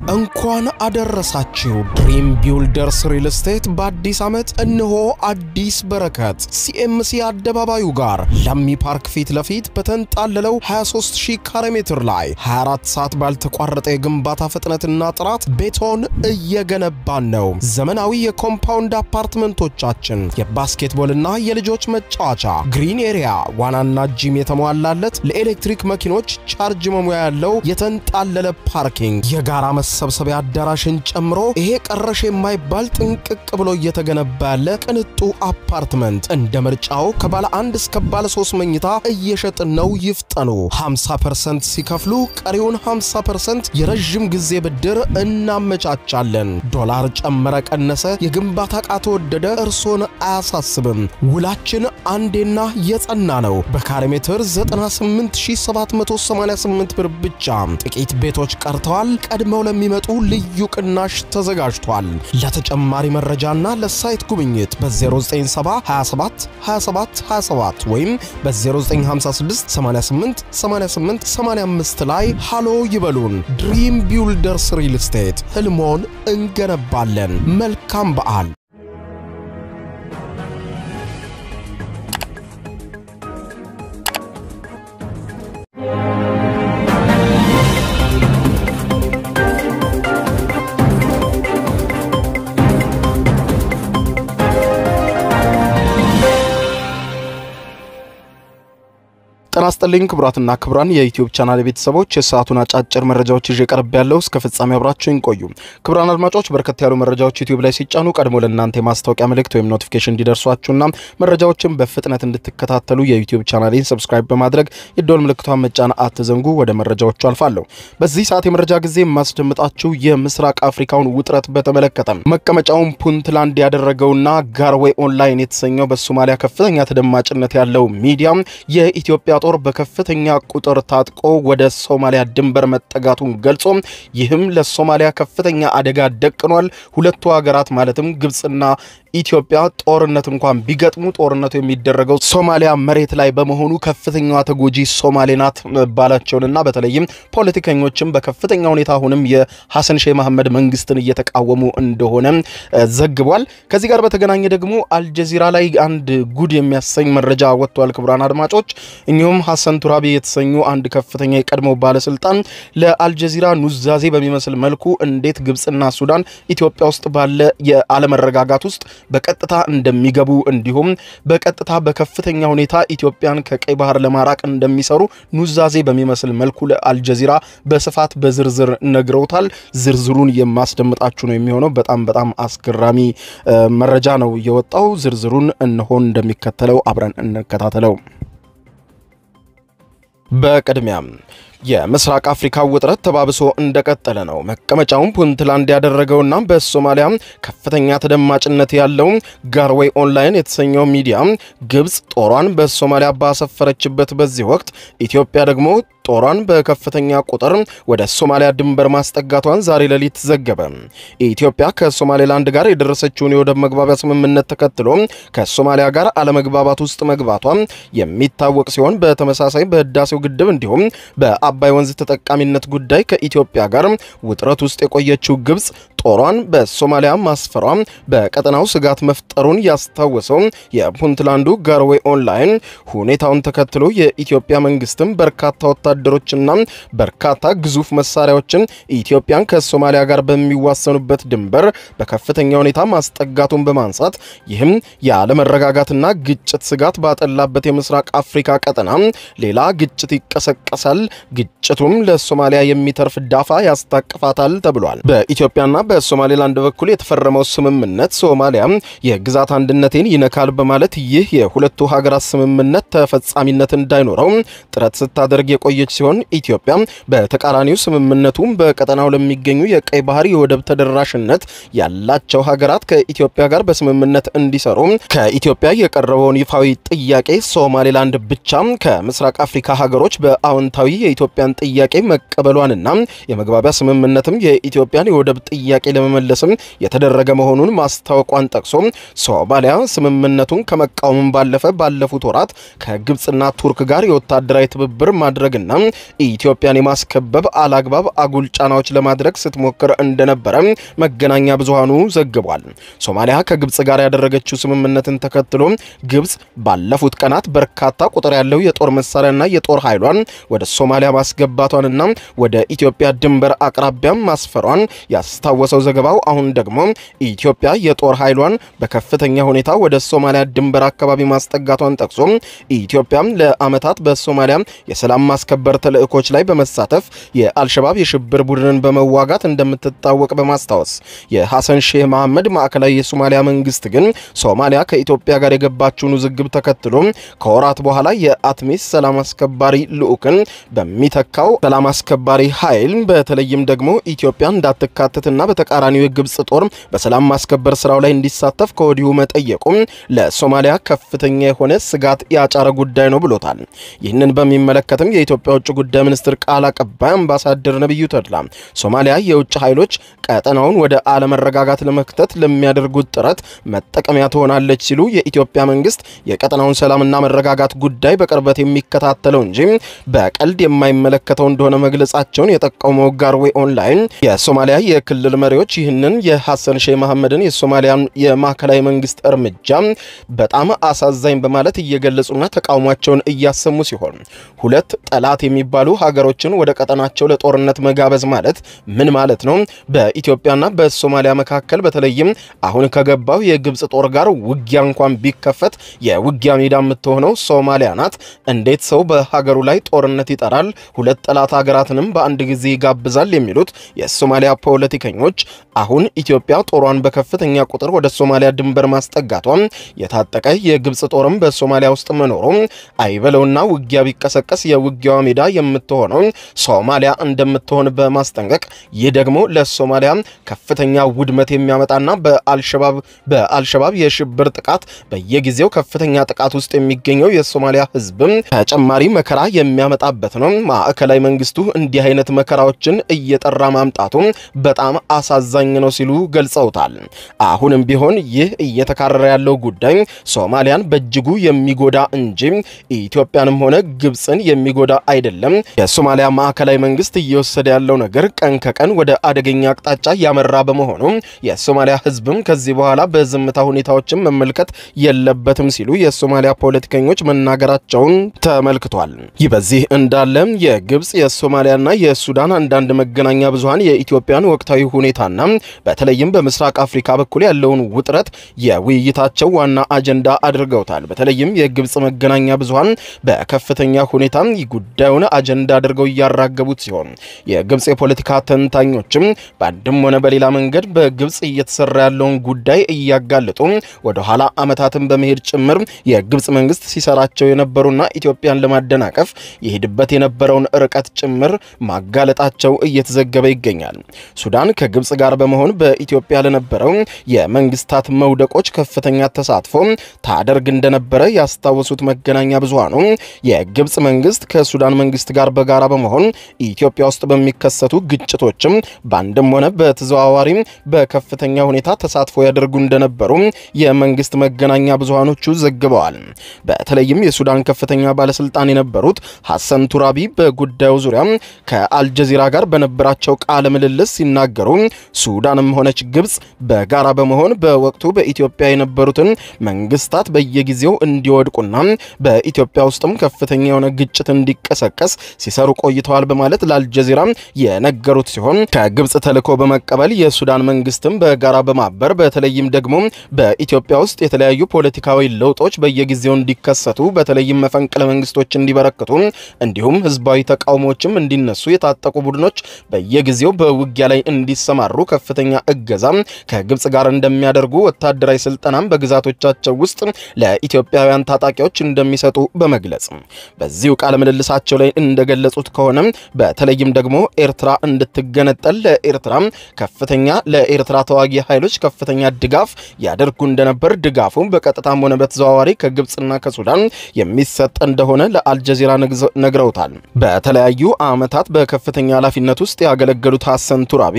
እንኳን አደረሳችሁ። ድሪም ቢውልደርስ ሪል ስቴት በአዲስ ዓመት እነሆ አዲስ በረከት ሲኤምሲ አደባባዩ ጋር ለሚ ፓርክ ፊት ለፊት በተንጣለለው 23000 ካሬ ሜትር ላይ 24 ሰዓት ባልተቋረጠ የግንባታ ፍጥነትና ጥራት ቤቶን እየገነባን ነው። ዘመናዊ የኮምፓውንድ አፓርትመንቶቻችን የባስኬትቦልና የልጆች መጫወቻ፣ ግሪን ኤሪያ፣ ዋናና ጂም የተሟላለት ለኤሌክትሪክ መኪኖች ቻርጅ መሙያ ያለው የተንጣለለ ፓርኪንግ የጋራ መሰብሰቢያ አዳራሽን ጨምሮ ይሄ ቀረሽ የማይባል ጥንቅቅ ብሎ እየተገነባ ያለ ቅንጡ አፓርትመንት እንደ ምርጫው ከባለ አንድ እስከ ባለ ሶስት መኝታ እየሸጥን ነው። ይፍጠኑ። 50% ሲከፍሉ ቀሪውን 50% የረዥም ጊዜ ብድር እናመቻቻለን። ዶላር ጨመረ ቀነሰ፣ የግንባታ ዕቃ ተወደደ እርሶን አያሳስብም። ውላችን አንዴና የጸና ነው። በካሬ ሜትር 98788 ብር ብቻ። ጥቂት ቤቶች ቀርተዋል። ቀድመው ለሚመጡ ልዩ ቅናሽ ተዘጋጅቷል። ለተጨማሪ መረጃና ለሳይት ጉብኝት በ0970 27 27 27 ወይም በ0956 88 88 85 ላይ ሃሎ ይበሉን። ድሪም ቢውልደርስ ሪል ስቴት ህልሞን እንገነባለን። መልካም በዓል። ጤና ይስጥልኝ ክቡራትና ክቡራን የዩቲዩብ ቻናል ቤተሰቦች የሰዓቱን አጫጭር መረጃዎች ይዤ ቀርብ ያለው እስከ ፍጻሜ አብራችሁን ቆዩ። ክቡራን አድማጮች በርከት ያሉ መረጃዎች ዩቲዩብ ላይ ሲጫኑ ቀድሞ ለእናንተ የማስታወቂያ መልእክት ወይም ኖቲፊኬሽን እንዲደርሷችሁና መረጃዎችን በፍጥነት እንድትከታተሉ የዩቲዩብ ቻናሌን ሰብስክራይብ በማድረግ የደወል ምልክቷን መጫን አትዘንጉ። ወደ መረጃዎቹ አልፋለሁ። በዚህ ሰዓት የመረጃ ጊዜ የማስደምጣችሁ የምስራቅ አፍሪካውን ውጥረት በተመለከተ መቀመጫውን ፑንትላንድ ያደረገውና ጋርዌይ ኦንላይን የተሰኘው በሶማሊያ ከፍተኛ ተደማጭነት ያለው ሚዲያ የኢትዮጵያ ጦር በከፍተኛ ቁጥር ታጥቆ ወደ ሶማሊያ ድንበር መጠጋቱን ገልጾ ይህም ለሶማሊያ ከፍተኛ አደጋ ደቅኗል። ሁለቱ ሀገራት ማለትም ግብጽና ኢትዮጵያ ጦርነት እንኳን ቢገጥሙ ጦርነቱ የሚደረገው ሶማሊያ መሬት ላይ በመሆኑ ከፍተኛዋ ተጎጂ ሶማሌ ናት መባላቸውንና በተለይም ፖለቲከኞችም በከፍተኛ ሁኔታ አሁንም የሐሰን ሼህ መሐመድ መንግስትን እየተቃወሙ እንደሆነ ዘግቧል። ከዚህ ጋር በተገናኘ ደግሞ አልጀዚራ ላይ አንድ ጉድ የሚያሰኝ መረጃ ወጥቷል። ክቡራን አድማጮች እኚሁም ሐሰን ቱራቢ የተሰኙ አንድ ከፍተኛ የቀድሞ ባለስልጣን ለአልጀዚራ ኑዛዜ በሚመስል መልኩ እንዴት ግብጽና ሱዳን ኢትዮጵያ ውስጥ ባለ የአለመረጋጋት ውስጥ በቀጥታ እንደሚገቡ እንዲሁም በቀጥታ በከፍተኛ ሁኔታ ኢትዮጵያን ከቀይ ባህር ለማራቅ እንደሚሰሩ ኑዛዜ በሚመስል መልኩ ለአልጀዚራ በስፋት በዝርዝር ነግረውታል። ዝርዝሩን የማስደምጣችሁ ነው የሚሆነው። በጣም በጣም አስገራሚ መረጃ ነው የወጣው። ዝርዝሩን እንሆን እንደሚከተለው አብረን እንከታተለው። በቅድሚያም የምስራቅ አፍሪካ ውጥረት ተባብሶ እንደቀጠለ ነው። መቀመጫውን ፑንትላንድ ያደረገውና በሶማሊያ ከፍተኛ ተደማጭነት ያለው ጋርዌይ ኦንላይን የተሰኘው ሚዲያ ግብጽ ጦሯን በሶማሊያ ባሰፈረችበት በዚህ ወቅት ኢትዮጵያ ደግሞ ጦሯን በከፍተኛ ቁጥር ወደ ሶማሊያ ድንበር ማስጠጋቷን ዛሬ ሌሊት ዘገበ። ኢትዮጵያ ከሶማሌላንድ ጋር የደረሰችውን የወደብ መግባቢያ ስምምነት ተከትሎ ከሶማሊያ ጋር አለመግባባት ውስጥ መግባቷ የሚታወቅ ሲሆን በተመሳሳይ በህዳሴው ግድብ እንዲሁም በአባይ ወንዝ ተጠቃሚነት ጉዳይ ከኢትዮጵያ ጋር ውጥረት ውስጥ የቆየችው ግብጽ ጦሯን በሶማሊያ ማስፈሯ በቀጠናው ስጋት መፍጠሩን ያስታወሰው የፑንትላንዱ ጋርዌይ ኦንላይን ሁኔታውን ተከትሎ የኢትዮጵያ መንግስትም በርካታ ወታደሮችና በርካታ ግዙፍ መሳሪያዎችን ኢትዮጵያን ከሶማሊያ ጋር በሚዋሰኑበት ድንበር በከፍተኛ ሁኔታ ማስጠጋቱን በማንሳት ይህም የአለመረጋጋትና ግጭት ስጋት ባጠላበት የምስራቅ አፍሪካ ቀጠና ሌላ ግጭት ይቀሰቀሳል፣ ግጭቱም ለሶማሊያ የሚተርፍ ዳፋ ያስታቅፋታል ተብሏል። በኢትዮጵያና በሶማሌላንድ በኩል የተፈረመው ስምምነት ሶማሊያ የግዛት አንድነቴን ይነካል በማለት ይህ የሁለቱ ሀገራት ስምምነት ተፈጻሚነት እንዳይኖረው ጥረት ስታደርግ የቆየች ሲሆን ኢትዮጵያ በተቃራኒው ስምምነቱ በቀጠናው ለሚገኙ የቀይ ባህር የወደብ ተደራሽነት ያላቸው ሀገራት ከኢትዮጵያ ጋር በስምምነት እንዲሰሩ ከኢትዮጵያ የቀረበውን ይፋዊ ጥያቄ ሶማሌላንድ ብቻ ከምስራቅ አፍሪካ ሀገሮች በአዎንታዊ የኢትዮጵያን ጥያቄ መቀበሏንና የመግባቢያ ስምምነትም የኢትዮጵያን የወደብ ጥያቄ ለመመለስም የተደረገ መሆኑን ማስታወቋን ጠቅሶ ሶማሊያ ስምምነቱን ከመቃወምም ባለፈ ባለፉት ወራት ከግብፅና ቱርክ ጋር የወታደራዊ ትብብር ማድረግና ኢትዮጵያን የማስከበብ አላግባብ አጉል ጫናዎች ለማድረግ ስትሞክር እንደነበረ መገናኛ ብዙሃኑ ዘግቧል። ሶማሊያ ከግብፅ ጋር ያደረገችው ስምምነትን ተከትሎ ግብፅ ባለፉት ቀናት በርካታ ቁጥር ያለው የጦር መሳሪያና የጦር ኃይሏን ወደ ሶማሊያ ማስገባቷንና ወደ ኢትዮጵያ ድንበር አቅራቢያም ማስፈሯን ያስታወሰው ዘገባው አሁን ደግሞ ኢትዮጵያ የጦር ኃይሏን በከፍተኛ ሁኔታ ወደ ሶማሊያ ድንበር አካባቢ ማስጠጋቷን ጠቅሶ ኢትዮጵያም ለዓመታት በሶማሊያ የሰላም ማስከበር ተልዕኮች ላይ በመሳተፍ የአልሸባብ የሽብር ቡድንን በመዋጋት እንደምትታወቅ በማስታወስ የሐሰን ሼህ መሐመድ ማዕከላዊ የሶማሊያ መንግስት ግን ሶማሊያ ከኢትዮጵያ ጋር የገባችውን ውዝግብ ተከትሎ ከወራት በኋላ የአትሚስ ሰላም አስከባሪ ልዑክን በሚተካው ሰላም አስከባሪ ኃይል በተለይም ደግሞ ኢትዮጵያ እንዳትካተትና በተቃራኒው የግብፅ ጦር በሰላም ማስከበር ስራው ላይ እንዲሳተፍ ከወዲሁ መጠየቁም ለሶማሊያ ከፍተኛ የሆነ ስጋት ያጫረ ጉዳይ ነው ብሎታል። ይህንን በሚመለከትም የኢትዮጵያ ውጭ ጉዳይ ሚኒስትር ቃል አቀባይ አምባሳደር ነቢዩ ተድላ ሶማሊያ የውጭ ኃይሎች ቀጠናውን ወደ አለመረጋጋት ለመክተት ለሚያደርጉት ጥረት መጠቀሚያ ትሆናለች ሲሉ የኢትዮጵያ መንግስት የቀጠናውን ሰላምና መረጋጋት ጉዳይ በቅርበት የሚከታተለው እንጂ በቀልድ የማይመለከተው እንደሆነ መግለጻቸውን የጠቀመው ጋርዌ ኦንላይን የሶማሊያ የክልል መሪዎች ይህንን የሐሰን ሼህ መሐመድን የሶማሊያ የማዕከላዊ መንግስት እርምጃ በጣም አሳዛኝ በማለት እየገለጹና ተቃውሟቸውን እያሰሙ ሲሆን ሁለት ጠላት የሚባሉ ሀገሮችን ወደ ቀጠናቸው ለጦርነት መጋበዝ ማለት ምን ማለት ነው? በኢትዮጵያና በሶማሊያ መካከል በተለይም አሁን ከገባው የግብፅ ጦር ጋር ውጊያ እንኳን ቢከፈት የውጊያ ሜዳ የምትሆነው ሶማሊያ ናት። እንዴት ሰው በሀገሩ ላይ ጦርነት ይጠራል? ሁለት ጠላት ሀገራትንም በአንድ ጊዜ ይጋብዛል? የሚሉት የሶማሊያ ፖለቲከኞች አሁን ኢትዮጵያ ጦሯን በከፍተኛ ቁጥር ወደ ሶማሊያ ድንበር ማስጠጋቷም የታጠቀ የግብፅ ጦርም በሶማሊያ ውስጥ መኖሩ አይበለውና ውጊያ ቢቀሰቀስ የውጊያዋ ሜዳ የምትሆነው ሶማሊያ እንደምትሆን በማስጠንቀቅ ይህ ደግሞ ለሶማሊያ ከፍተኛ ውድመት የሚያመጣና በአልሸባብ በአልሸባብ የሽብር ጥቃት በየጊዜው ከፍተኛ ጥቃት ውስጥ የሚገኘው የሶማሊያ ሕዝብም ተጨማሪ መከራ የሚያመጣበት ነው። ማዕከላዊ መንግስቱ እንዲህ አይነት መከራዎችን እየጠራ ማምጣቱ በጣም አሳዛኝ ነው ሲሉ ገልጸውታል። አሁንም ቢሆን ይህ እየተካረረ ያለው ጉዳይ ሶማሊያን በእጅጉ የሚጎዳ እንጂ ኢትዮጵያንም ሆነ ግብፅን የሚጎዳ አይደለም። የሶማሊያ ማዕከላዊ መንግስት እየወሰደ ያለው ነገር ቀን ከቀን ወደ አደገኛ አቅጣጫ ያመራ በመሆኑ የሶማሊያ ህዝብም ከዚህ በኋላ በዝምታ ሁኔታዎችን መመልከት የለበትም ሲሉ የሶማሊያ ፖለቲከኞች መናገራቸውን ተመልክቷል። ይህ በዚህ እንዳለ የግብፅ የሶማሊያና የሱዳን አንዳንድ መገናኛ ብዙሃን የኢትዮጵያን ወቅታዊ ሁኔታና በተለይም በምስራቅ አፍሪካ በኩል ያለውን ውጥረት የውይይታቸው ዋና አጀንዳ አድርገውታል። በተለይም የግብፅ መገናኛ ብዙሃን በከፍተኛ ሁኔታ ጉዳዩን አጀንዳ አድርገው እያራገቡት ሲሆን የግብፅ የፖለቲካ ተንታኞችም በአንድም ሆነ በሌላ መንገድ በግብፅ እየተሰራ ያለውን ጉዳይ እያጋለጡ ወደ ኋላ ዓመታትን በመሄድ ጭምር የግብፅ መንግስት ሲሰራቸው የነበሩና ኢትዮጵያን ለማደናቀፍ የሄድበት የነበረውን ርቀት ጭምር ማጋለጣቸው እየተዘገበ ይገኛል። ሱዳን ከግብፅ ጋር በመሆን በኢትዮጵያ ለነበረው የመንግስታት መውደቆች ከፍተኛ ተሳትፎ ታደርግ እንደነበረ ያስታወሱት መገናኛ ብዙሃኑ የግብፅ መንግስት ከሱዳን መንግስት ጋር በጋራ በመሆን ኢትዮጵያ ውስጥ በሚከሰቱ ግጭቶችም በአንድም ሆነ በተዘዋዋሪ በከፍተኛ ሁኔታ ተሳትፎ ያደርጉ እንደነበሩ የመንግስት መገናኛ ብዙሃኖቹ ዘግበዋል። በተለይም የሱዳን ከፍተኛ ባለስልጣን የነበሩት ሐሰን ቱራቢ በጉዳዩ ዙሪያ ከአልጀዚራ ጋር በነበራቸው ቃለ ምልልስ ሲናገሩ ሱዳንም ሆነች ግብፅ በጋራ በመሆን በወቅቱ በኢትዮጵያ የነበሩትን መንግስታት በየጊዜው እንዲወድቁና በኢትዮጵያ ውስጥም ከፍተኛ የሆነ ግጭት እንዲቀሰቀስ ሲሰሩ ቆይተዋል በማለት ለአልጀዚራ የነገሩት ሲሆን ከግብፅ ተልዕኮ በመቀበል የሱዳን መንግስትም በጋራ በማበር በተለይም ደግሞ በኢትዮጵያ ውስጥ የተለያዩ ፖለቲካዊ ለውጦች በየጊዜው እንዲከሰቱ በተለይም መፈንቅለ መንግስቶች እንዲበረክቱ እንዲሁም ህዝባዊ ተቃውሞዎችም እንዲነሱ የታጠቁ ቡድኖች በየጊዜው በውጊያ ላይ እንዲሰማሩ ከፍተኛ እገዛ ከግብፅ ጋር እንደሚያደርጉ ወታደራዊ ስልጠናም በግዛቶቻቸው ውስጥ ለኢትዮጵያውያን ታጣቂዎች እንደሚሰጡ በመግለጽ በዚሁ ቃለ ምልልሳቸው ላይ እንደገለጹት ከሆነ በተለይም ደግሞ ኤርትራ እንድትገነጠል ለኤርትራ ከፍተኛ ለኤርትራ ተዋጊ ኃይሎች ከፍተኛ ድጋፍ ያደርጉ እንደነበር ድጋፉ በቀጥታም ሆነ በተዘዋዋሪ ከግብፅና ከሱዳን የሚሰጥ እንደሆነ ለአልጀዚራ ነግረውታል። በተለያዩ ዓመታት በከፍተኛ ኃላፊነት ውስጥ ያገለገሉት ሐሰን ቱራቢ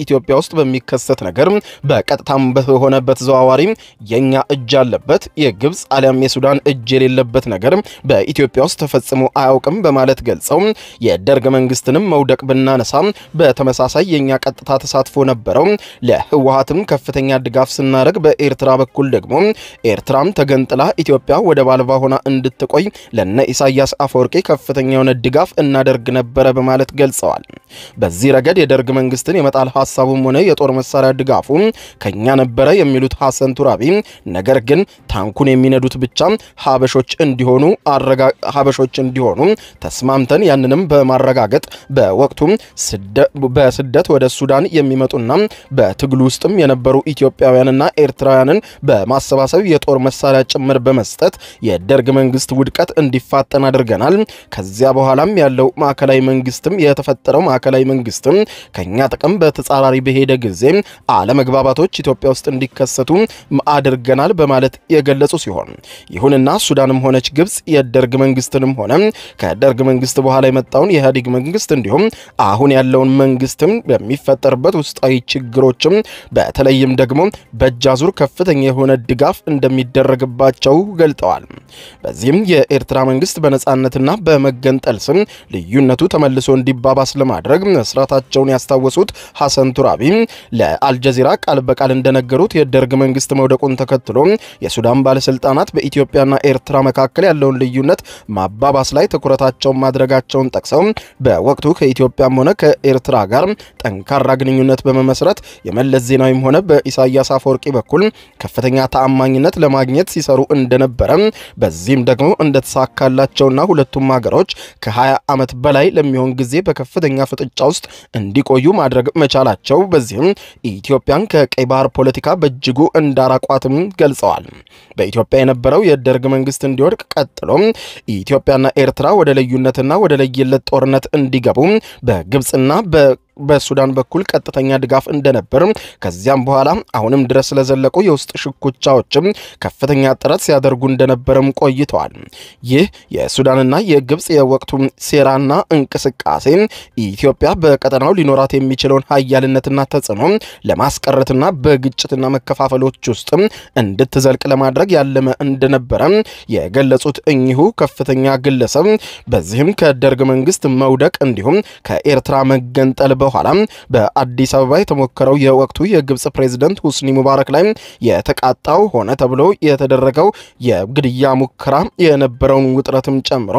ኢትዮጵያ ውስጥ በሚከሰት ነገር በቀጥታም በሆነ በተዘዋዋሪ የኛ እጅ አለበት፣ የግብፅ አሊያም የሱዳን እጅ የሌለበት ነገር በኢትዮጵያ ውስጥ ተፈጽሞ አያውቅም በማለት ገልጸው የደርግ መንግስትንም መውደቅ ብናነሳ በተመሳሳይ የኛ ቀጥታ ተሳትፎ ነበረው። ለህወሀትም ከፍተኛ ድጋፍ ስናደርግ፣ በኤርትራ በኩል ደግሞ ኤርትራም ተገንጥላ ኢትዮጵያ ወደብ አልባ ሆና እንድትቆይ ለነ ኢሳያስ አፈወርቂ ከፍተኛ የሆነ ድጋፍ እናደርግ ነበረ በማለት ገልጸዋል። በዚህ ረገድ የደርግ መንግስትን የመጣል ሀሳቡም ሆነ የጦር መሳሪያ ድጋፉ ከኛ ነበረ የሚሉት ሐሰን ቱራቢ ነገር ግን ታንኩን የሚነዱት ብቻ ሀበሾች እንዲሆኑ ሀበሾች እንዲሆኑ ተስማምተን ያንንም በማረጋገጥ በወቅቱ በስደት ወደ ሱዳን የሚመጡና በትግሉ ውስጥም የነበሩ ኢትዮጵያውያንና ኤርትራውያንን በማሰባሰብ የጦር መሳሪያ ጭምር በመስጠት የደርግ መንግስት ውድቀት እንዲፋጠን አድርገናል። ከዚያ በኋላም ያለው ማዕከላዊ መንግስትም የተፈጠረው ማዕከላዊ መንግስትም ከኛ ጥቅም በተጻራሪ በሄደ ጊዜ አለመግባባቶች ኢትዮጵያ ውስጥ እንዲከሰቱ አድርገናል በማለት የገለጹ ሲሆን ይሁንና ሱዳንም ሆነች ግብጽ የደርግ መንግስትንም ሆነ ከደርግ መንግስት በኋላ የመጣውን የኢህአዴግ መንግስት እንዲሁም አሁን ያለውን መንግስትም በሚፈጠርበት ውስጣዊ ችግሮችም በተለይም ደግሞ በእጅ አዙር ከፍተኛ የሆነ ድጋፍ እንደሚደረግባቸው ገልጠዋል። በዚህም የኤርትራ መንግስት በነጻነትና በመገንጠል ስም ልዩነቱ ተመልሶ እንዲባባስ ለማድረግ መስራታቸውን ያስታወሱት ሐሰን ቱራቢ ለአልጀዚራ ቃል በቃል እንደነገሩት የደርግ መንግስት መውደቁን ተከትሎ የሱዳን ባለስልጣናት በኢትዮጵያና ኤርትራ መካከል ያለውን ልዩነት ማባባስ ላይ ትኩረታቸውን ማድረጋቸውን ጠቅሰው በወቅቱ ከኢትዮጵያም ሆነ ከኤርትራ ጋር ጠንካራ ግንኙነት በመመስረት የመለስ ዜናዊም ሆነ በኢሳያስ አፈወርቂ በኩል ከፍተኛ ተአማኝነት ለማግኘት ሲሰሩ እንደነበረ በዚህም ደግሞ እንደተሳካላቸውና ሁለቱም ሀገሮች ከ20 ዓመት በላይ ለሚሆን ጊዜ በከፍተኛ ፍጥጫ ውስጥ እንዲቆዩ ማድረግ መቻላቸው በዚህም ኢትዮጵያን ከቀይ ባህር ፖለቲካ በእጅጉ እንዳራቋትም ገልጸዋል። በኢትዮጵያ የነበረው የደርግ መንግስት እንዲወድቅ ቀጥሎ ኢትዮጵያና ኤርትራ ወደ ልዩነትና ወደ ለየለት ጦርነት እንዲገቡ በግብፅና በ በሱዳን በኩል ቀጥተኛ ድጋፍ እንደነበር ከዚያም በኋላ አሁንም ድረስ ስለዘለቁ የውስጥ ሽኩቻዎችም ከፍተኛ ጥረት ሲያደርጉ እንደነበርም ቆይተዋል። ይህ የሱዳንና የግብፅ የወቅቱ ሴራና እንቅስቃሴ ኢትዮጵያ በቀጠናው ሊኖራት የሚችለውን ሀያልነትና ተጽዕኖ ለማስቀረትና በግጭትና መከፋፈሎች ውስጥ እንድትዘልቅ ለማድረግ ያለመ እንደነበረ የገለጹት እኚሁ ከፍተኛ ግለሰብ በዚህም ከደርግ መንግስት መውደቅ እንዲሁም ከኤርትራ መገንጠል በኋላ በአዲስ አበባ የተሞከረው የወቅቱ የግብፅ ፕሬዝደንት ሁስኒ ሙባረክ ላይ የተቃጣው ሆነ ተብሎ የተደረገው የግድያ ሙከራ የነበረውን ውጥረትም ጨምሮ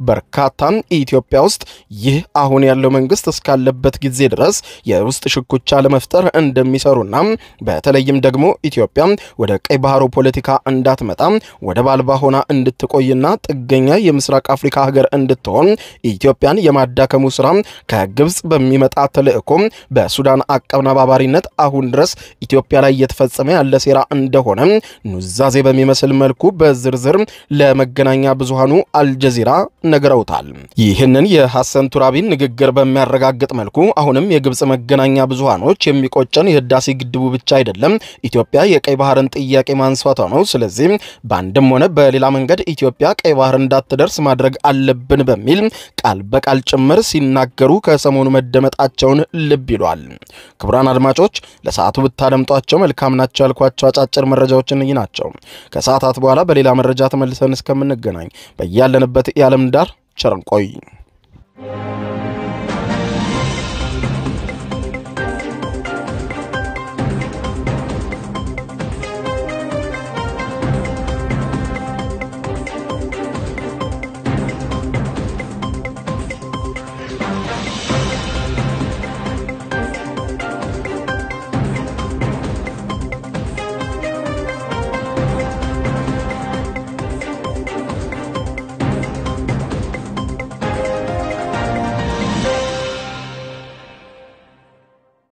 በርካታ ኢትዮጵያ ውስጥ ይህ አሁን ያለው መንግስት እስካለበት ጊዜ ድረስ የውስጥ ሽኩቻ ለመፍጠር እንደሚሰሩና በተለይም ደግሞ ኢትዮጵያ ወደ ቀይ ባህሩ ፖለቲካ እንዳትመጣ ወደብ አልባ ሆና እንድትቆይና ጥገኛ የምስራቅ አፍሪካ ሀገር እንድትሆን ኢትዮጵያን የማዳከሙ ስራ ከግብፅ በሚመጣ ተልእኮ በሱዳን አቀነባባሪነት አሁን ድረስ ኢትዮጵያ ላይ እየተፈጸመ ያለ ሴራ እንደሆነ ኑዛዜ በሚመስል መልኩ በዝርዝር ለመገናኛ ብዙሃኑ አልጀዚራ ነግረውታል። ይህንን የሐሰን ቱራቢን ንግግር በሚያረጋግጥ መልኩ አሁንም የግብፅ መገናኛ ብዙሃኖች የሚቆጨን የህዳሴ ግድቡ ብቻ አይደለም፣ ኢትዮጵያ የቀይ ባህርን ጥያቄ ማንሳቷ ነው። ስለዚህ በአንድም ሆነ በሌላ መንገድ ኢትዮጵያ ቀይ ባህር እንዳትደርስ ማድረግ አለብን በሚል ቃል በቃል ጭምር ሲናገሩ ከሰሞኑ መደመጣቸውን ልብ ይሏል። ክቡራን አድማጮች ለሰዓቱ ብታደምጧቸው መልካም ናቸው ያልኳቸው አጫጭር መረጃዎች እነዚህ ናቸው። ከሰዓታት በኋላ በሌላ መረጃ ተመልሰን እስከምንገናኝ በያለንበት የዓለም ዳር ቸር እንቆይ።